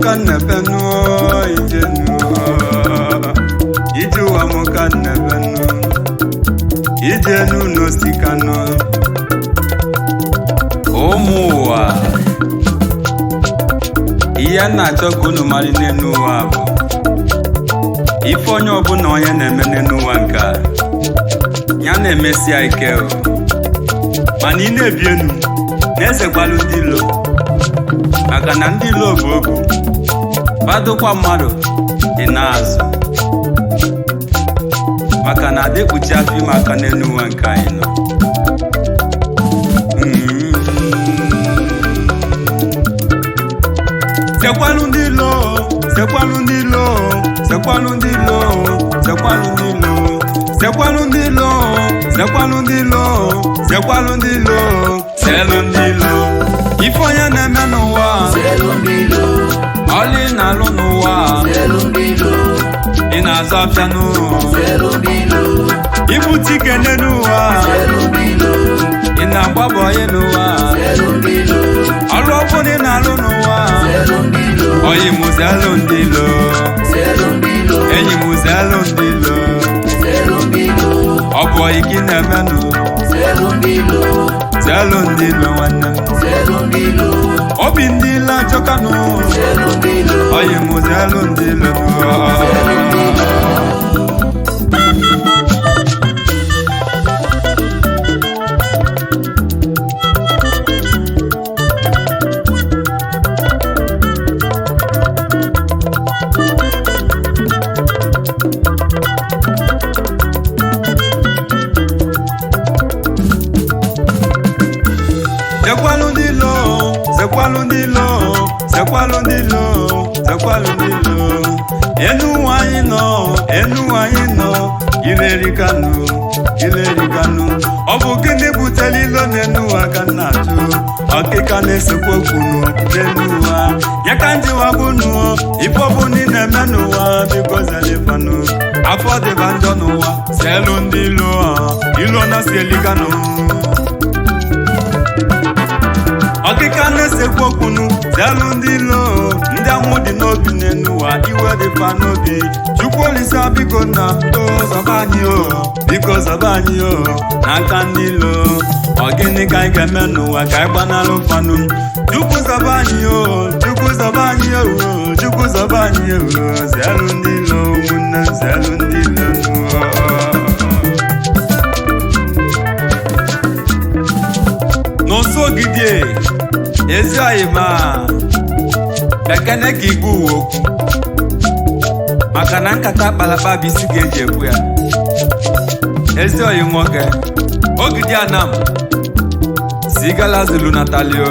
ka nnebe nụọ ije nụọ ije ụwa m ka nnebe nụ ije nụ n'osika nụ ụmụ ụwa ihe a na-achọ ka unu mara n'elu ụwa bụ ife onye ọbụla onye na-eme n'elu ụwa nke a ya na-emesi ya ike o mana ị na-ebi enu na-ezekwalu ndị ilo maka na ndị ilo bụ ogu badokwa mmadụ dị n'azụ maka na adịkpuchi afọ ime aka n'elu ụwa nke anyị nọ Mm. sekwalu ndị ilo sekwalu ndị ilo sekwalu ndị ilo sekwalu ndị ilo sekwalu ndị ilo sekwalu ndị ilo sekwalu ndị ilo selu ndị ilo ife onye na-eme n'ụwa ọlị na-alụ n'ụwa ị na-azụ afịa n'ụwa ibute ike n'ụwa ị na-agbabọ ihe n'ụwa ọrụ ọbụla ị na-alụ n'ụwa oyi m zelu ndị ilo enyi m zelu ndị ilo ọ bụ oyi gị na-emenụ zelu ndị ilo nwanne m obi ndị ilo achọkanụ oyi m zelu ndị ilo Zekwalu ndị ilo, zekwalu ndị ilo, zekwalu ndị ilo, zekwalu ndị ilo. Enu ụwa anyị nọ, enu ụwa anyị nọ, ileri kanụ, ileri kanụ. Ọ bụ gịnị butere ilo n'enu ụwa ka m na-ajụ? Ọkịka na-esekwa okwunu n'enu ụwa. Ya ka ndị wabunu, ife ọbụla ị na-eme n'ụwa, biko zelifanụ. Afọ dịba njọ n'ụwa, selu ndị ilo, ilo na si elikanụ. ọkịka na-esekwu okwunu zelu ndị ilo ndị amụ dị n'obi n'enuwa iwe dịfa n'obi chukwu olisa biko na o zọba anyị o biko zọba anyị o n'aka ndị ilo ọ gịnị ka anyị ga-eme n'ụwa ka anyị gbanalụ fanụ chukwu zọba anyị o chukwu zọba anyị o chukwu zọba anyị o zelu ndị ilo ụmụnne m, zelu ndị ilo n'ụwa n'ụsọ ogige ezi oyi ma ekene ka igbu uwe okwu maka na nkata kpalakpa bụ isi ga-eji ekwu ya ezi oyi nwoke ogidi anam si gala zulu natalio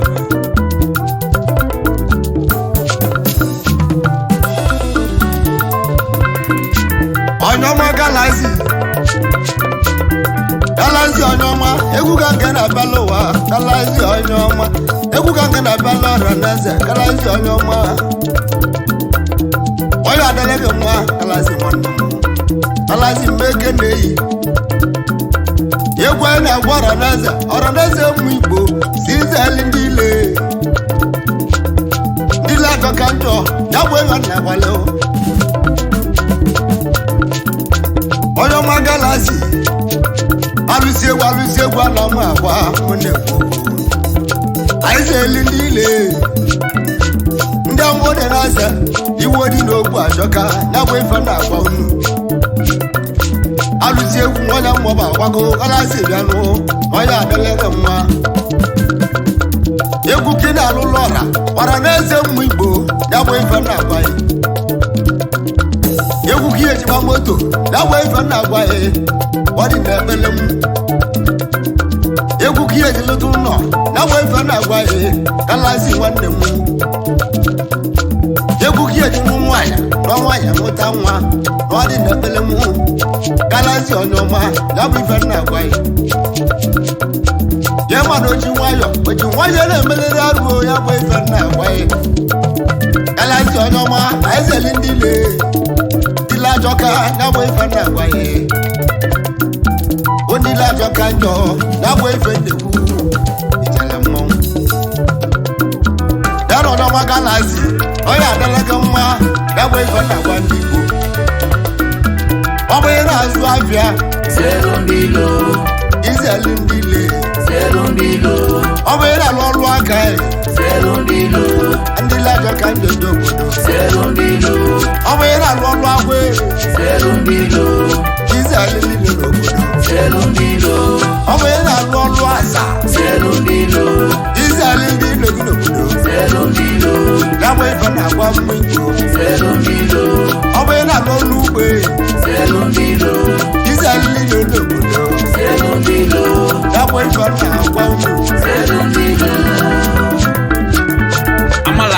onye ọma galazi galazi onye ọma egwu ka nke na-abịala ụwa galazi onye ọma egwu ka nke na-abịala ọrịa na eze galazi onye ọma onye adịla gị mma galazi nwanne m galazi mmeke na-eyi egwu anyị na-agwa ọrịa na eze ọrịa na eze ụmụ igbo si izeli ndị ile ndị ile atọ ka njọ ya bụ ịma na agbalị onye ọma galazi alụsi egwu alụsi egwu ala ọma agwa nwanne m anyị si-eli ndị ile ndị ọmụ dị na-asa iwe dị n'ogbu ajọka ya bụ ife na-agwa unu alụsi egwu nwanya mmụba agwago galazi bịanụ onye adịlịrị mma egwu ka ị na-alụlụ ọra gbara n'eze mmụ igbo ya bụ ife na-agwa ya egwu ka ihe ejigba moto ya bụ ife na-agwa ya ọ dị n'ekpele m egwu ka ihe ejilụta ụlọ ya bụ ife na-agwa ya galazi nwanne m egwu ka ihe ejinwu nwaanyị na nwaanyị mụta nwa na ọ dị n'ekpele m galazi onye ọma ya bụ ife na-agwa ya ya mmadụ oji nwayọ oji nwayọ na-emelere arụ ya bụ ife na-agwa ya galazi onye ọma na ezeli ndị ile ile ajọka ya bụ ife na-agwa ya onye ile ajọka njọ ya bụ ife nnekwu ijele mmọnwụ ya nọ n'ọma galazi onye ndị igbo ọ bụ ị na-azụ afịa zero ndị ilo izeli ndị ile zero ndị ilo ọ bụ ị na-alụ ọrụ aka ya zero ndị ilo ndị lajọ ka ndị odo obodo zero ndị ilo ọ bụ ị na-alụ ọrụ agwa zero ndị ilo izeli niile n'obodo zero ndị ilo ọ bụ ị na-alụ ọrụ asa zero ndị ilo izeli ndị ile gị n'obodo zero ndị ilo gaba ife na-agwa mgbe igbo zero ndị ilo ọ bụ ị na-alụ ọrụ ugbo zero ndị ilo izeli niile n'obodo zero ndị ilo gaba ife na-agwa mgbe zero ndị ilo amala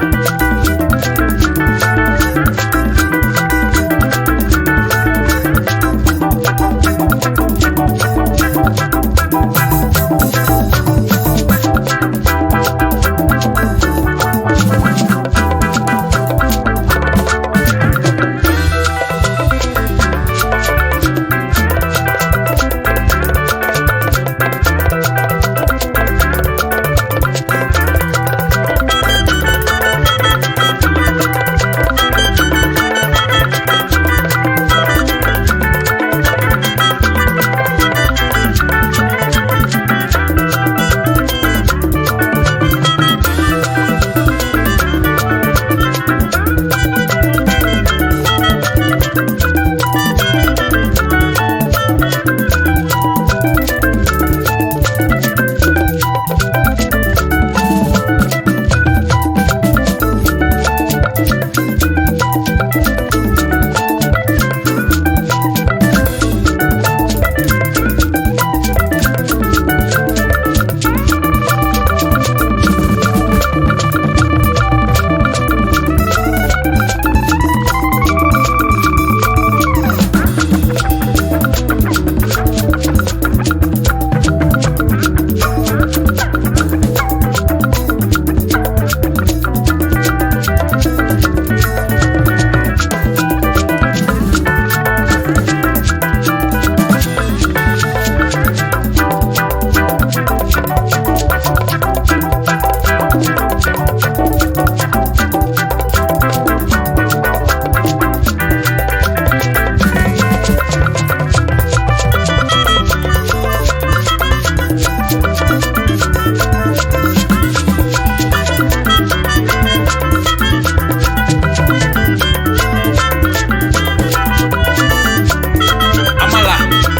amala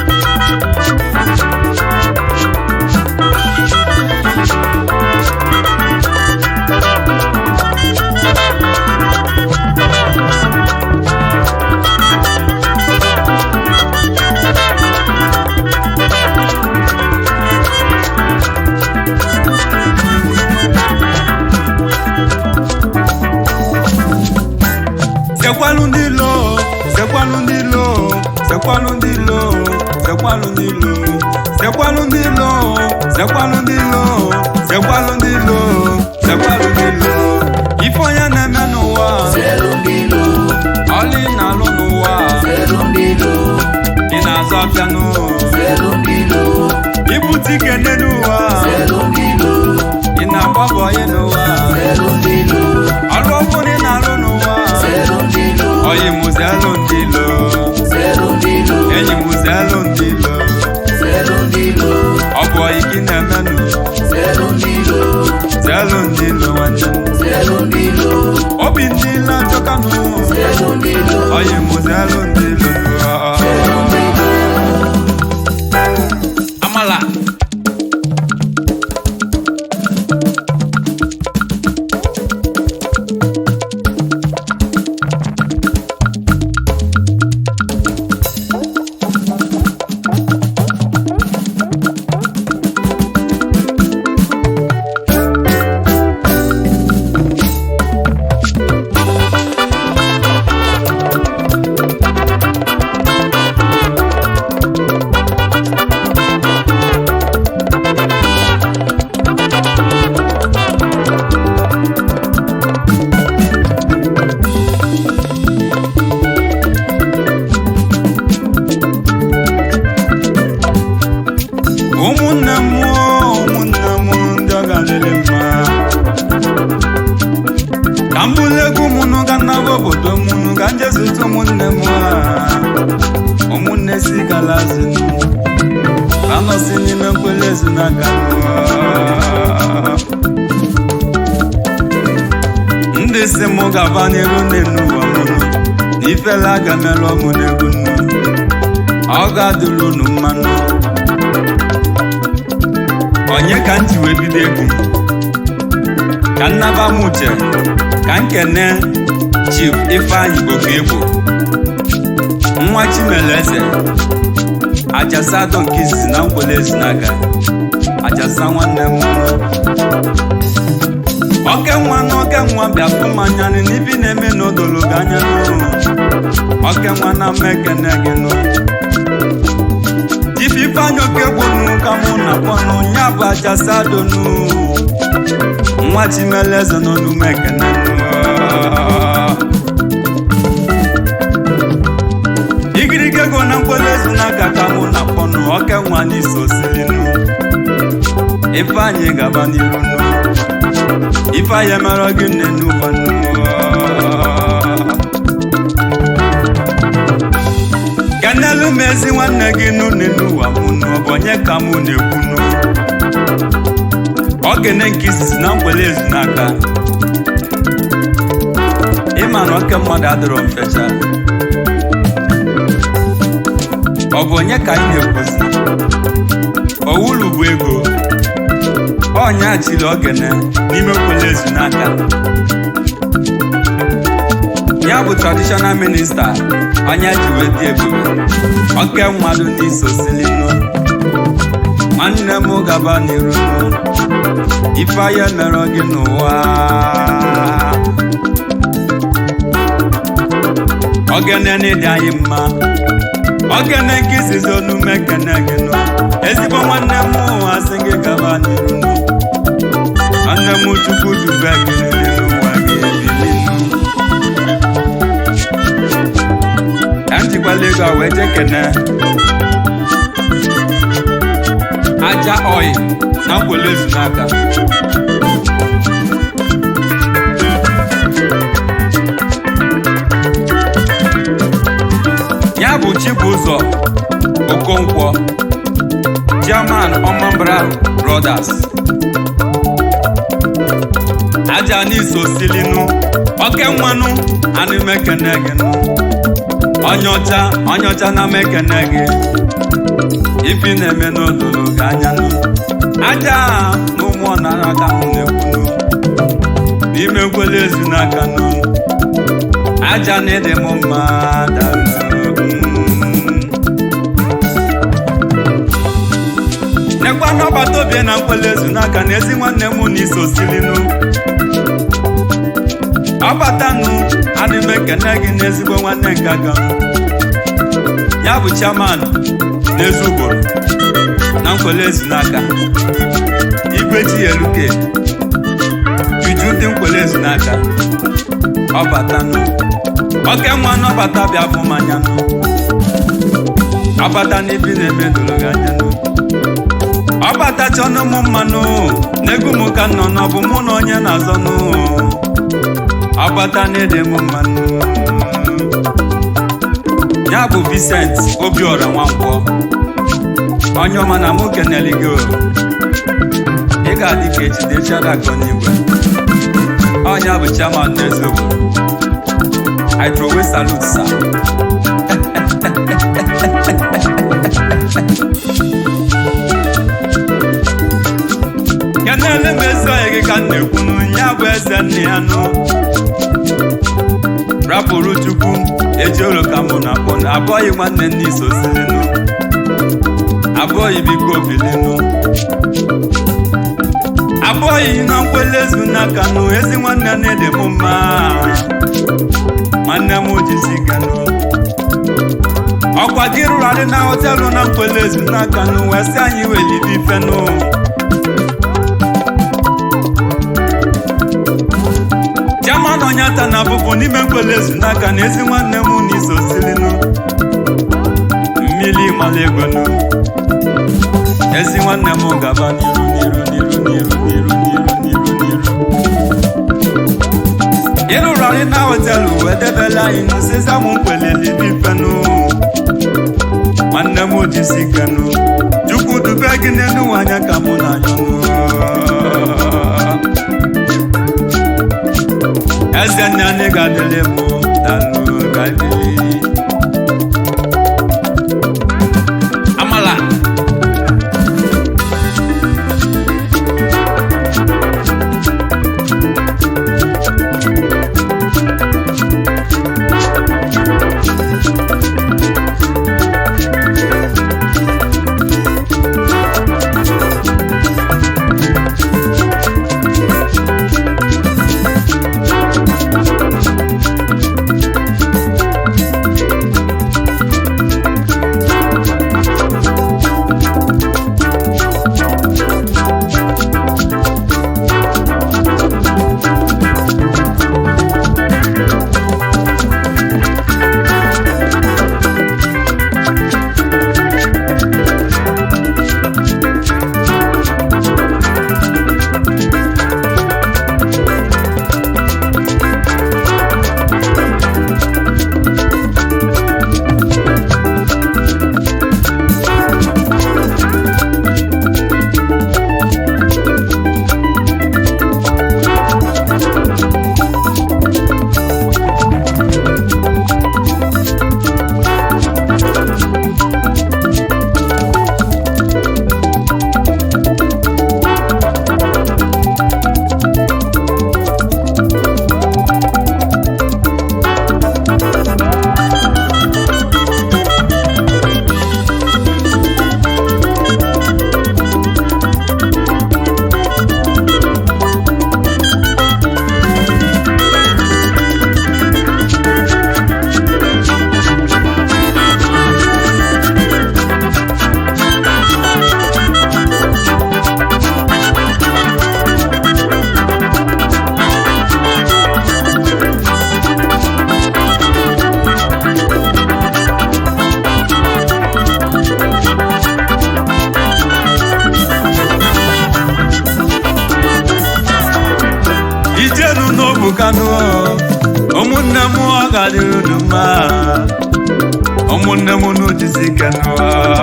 sekwalu ndị lo sekwalu ndị lo sekwalu ndị lo sekwalu ndị lo sekwalu ndị lo sekwalu ndị lo sekwalu ndị lo sekwalu ndị lo ife onye na-eme n'ụwa zero ndị ilo ọlị na-alụ n'ụwa zero ndị ilo ị na-azụ afịa n'ụwa zero ndị ilo ibute ike nne n'ụwa zero ndị ilo ị na-agba bọyị n'ụwa zero ndị ilo ọrụ ọbụla ị na-alụ n'ụwa zero ndị ilo ọyị mụzelụ ndị lo zero ndị ilo enyi mụzelụ ndị lo zero ndị ilo ọ bụ ọyị gị na-emenụ zero ndị ilo zelụ ndị lo nwanne m. zero ndị ilo obi ndị lo achọkanụ zero ndị ilo ọyị mụzelụ ndị lo amala ụmụnne m a ụmụnne si galazinu anọsi n'ime nkwele ezinaga ndị si mụ gaba n'iru n'enu ụwa mụnụ na ifele aga merụ ọmụ n'egwu nnu ọ ga-adụrụ unu mmanụ onye ka m ji wee bido egwu m ka nnaba m uche ka nkene chief ifeanyị igbo nwa chimeleze ajasa adọ nke izizi na nkwele ezinaga ajasa nwanne m oke nwa na oke nwa bịa fụ mmanya n'ibi na-eme n'odolo gị anya n'ụrụ oke nwa na mma ekene gị nụ chief ifeanyị oke gbonu ka mụ na kpọnụ ya bụ ajasa adonu nwa chimeleze n'olume ekene igirige go na mkpụrụ ezu n'aka ka mụ na kpọnụ oke nwa n'iso silinu ifeanyị gaba n'iru nụ ifeanyị emerọ gị nne n'ụwa nnu kenelu m ezi nwanne gị n'une n'ụwa mụnụ ọ bụ onye ka mụ na-ekwunu ogene nke izizi na mgbele ezu n'aka ịma na oke mmadụ adịrọ mfecha ọ bụ onye ka anyị na-ekwuzi owulu bụ ego ọnya chiri ogene n'ime nkwele ezu n'aka ya bụ traditional minista onye ji wee dị ebube oke mmadụ n'iso silinu nwanne m gaba n'iru ife anya mere gị n'ụwa ogene n'ịdị anyị mma ogene nke izizi onume kene gị nụ ezigbo nwanne m ụwa sị gị gaba n'iru nụ nwanne m chukwu dube gị n'ụwa gị ebilinu ka m jikwala ego a wee jee kene aja oyi na nkwele ezu n'aka ya bụ Chibụzọ Okonkwo Chairman Ọmambra Brothers aja n'iso silinu oke nwanụ anụ mekene gị nụ onye ọcha onye ọcha na mekene gị ifi na-eme n'odolo gị anya nụ aja na ụmụ nara aka m na-ekwunu n'ime nkwele ezu n'aka nụ aja na ịdị m mma dalụ nekwa n'ọgbata obi na nkwele ezu n'aka na ezi nwanne m na iso silinu ọbatanụ adị m ekene gị n'ezigbo nwanne nke aka m ya bụ chairman n'ezi ugboro na nkwele ezu n'aka igwe chieluke juju ndị nkwele ezu n'aka ọbatanụ oke nwa n'ọbata bịa fụ mmanya nụ ọbata n'ibi na-eme doro gị anya nụ ọbata chọnụ m mmanụ n'egwu m ka nọ n'ọbụ mụ na onye na-azọ nụ ọbata na-ede m mmanụ ya bụ Vincent Obiora Nwankwọ onye ọma na mụ keneli gị ị ga-adị ka echidechara akọnigwe ọnya bụ chairman n'eziokwu I throw away salute sir kenele m ezi onye gị ka m na-ekwunu ya bụ eze nne ya nụ rapụrụ chukwu ejioro ka mụ na akpọ abụghị nwanne nne iso silinu abụghị biko bilinu abụghị na nkwele ezu n'aka nụ ezi nwanne na-ede m mma nwanne m jisi ganụ ọkwa gị rụrụ adị na họtelụ na nkwele ezu n'aka nụ wee sị anyị welibe ifenụ jaman ọnyata na abụbụ n'ime nkwele ezu n'aka na ezi nwanne m na iso silinu mmiri mala egonu ezi nwanne m gaba n'iru n'iru n'iru n'iru n'iru n'iru n'iru n'iru ịrụrụ marina hotelu wee debela anyị n'ụsịza m mkpeleli n'ifenu nwanne m jisi kenu chukwu dube gị n'elu ụwa anya ka mụ na anyụ eze nne anyị ga-adịlị mụ dalụ ga-ebili amala ijenu n'obu kanụ ụmụnne m ọ ga-adịrị unu mma ụmụnne m n'ujisi kanụ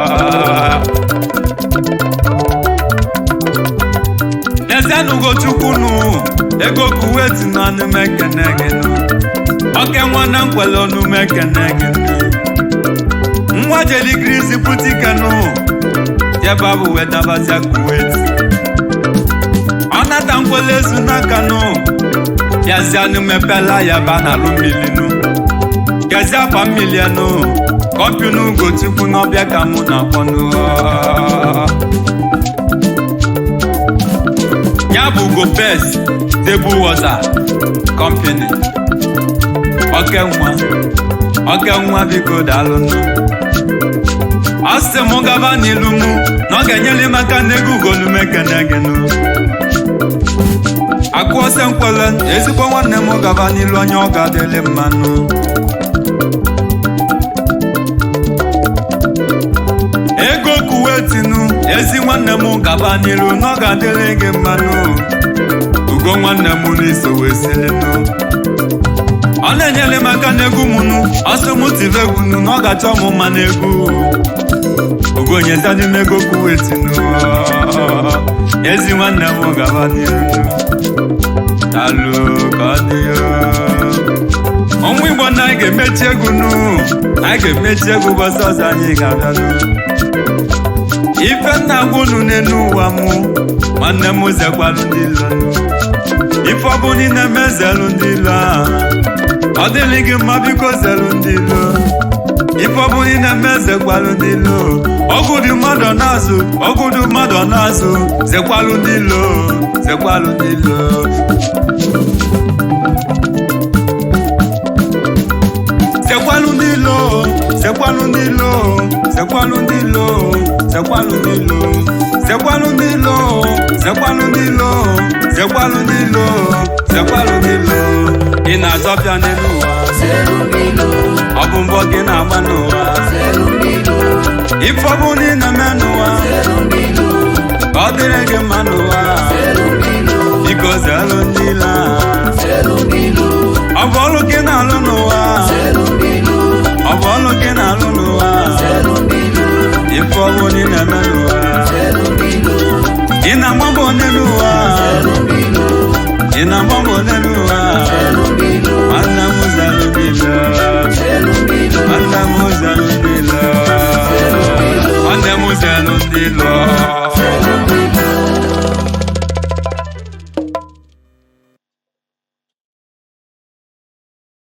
ezenugo chukwunu ego kuweti nọ n'ime kene gị nụ oke nwanne nkwele ọnụme kene gị nụ nwa jeligrisi puti kanụ jeba bụ wedabazia kuweti ọ nata nkwele ezu n'aka nụ yazianụ mepela ya ba na alụ milinu gezi afa milienụ kọmpinu ugochukwu n'ọbịa ka mụ na-akpọnụ ya bụ gopes tebụl wọta kọmpini oke nwa oke nwa biko daalụnụ ọ sị m gaba n'ilu mụ na ọ ga-enyere m aka n'ego ugolume kene gịnụ akụọsị nkwele ezigbo nwanne m gaba n'ilu onye ọ ga-adịlị mmanụ ego kuwetinu ezi nwanne m gaba n'ilu na ọ ga-adịrị gị mmanụ ugo nwanne m n'iso wee silinu ọ na-enyere m aka n'egwu mụnụ ọsọ m tiri egwu nụ na ọ ga-achọ m mma n'egwu ugonyezadị m ego kuwetinu ezi nwanne m gaba n'ilu alụ ka ọ dị ya ọnwa igbo na anyị ga-emechi egwu nụ anyị ga-emechi egwu ụbọchị ọzọ anyị ga-abịa nụ ife nna gwa unu n'elu ụwa mụ nwanne m zekwalụ ndị ilo nụ ife ọbụ niile mezelu ndị ilo a ọ dịrị gị mma biko zelu ndị ilo ife ọbụ niile mezekwalụ ndị ilo ọgwụ dị mmadụ na-azụ ọgwụ dị mmadụ na-azụ zekwalụ ndị ilo zekwalụ ndị ilo sekwalu ndị ilo sekwalu ndị ilo sekwalu ndị ilo sekwalu ndị ilo sekwalu ndị ilo sekwalu ndị ilo sekwalu ndị ilo sekwalu ndị ilo ị na-azọpịa n'elu ụwa Zelu ndilo, ọ bụ mbọ gị na-agba n'ụwa zelu ndilo, ife ọ bụ na ị na-eme n'ụwa zelu ndilo, ka ọ dịrị gị mma n'ụwa zelu ndilo, biko zelu ndị ilo a. zelu ndilo, ọ bụ ọlụ gị na-alụ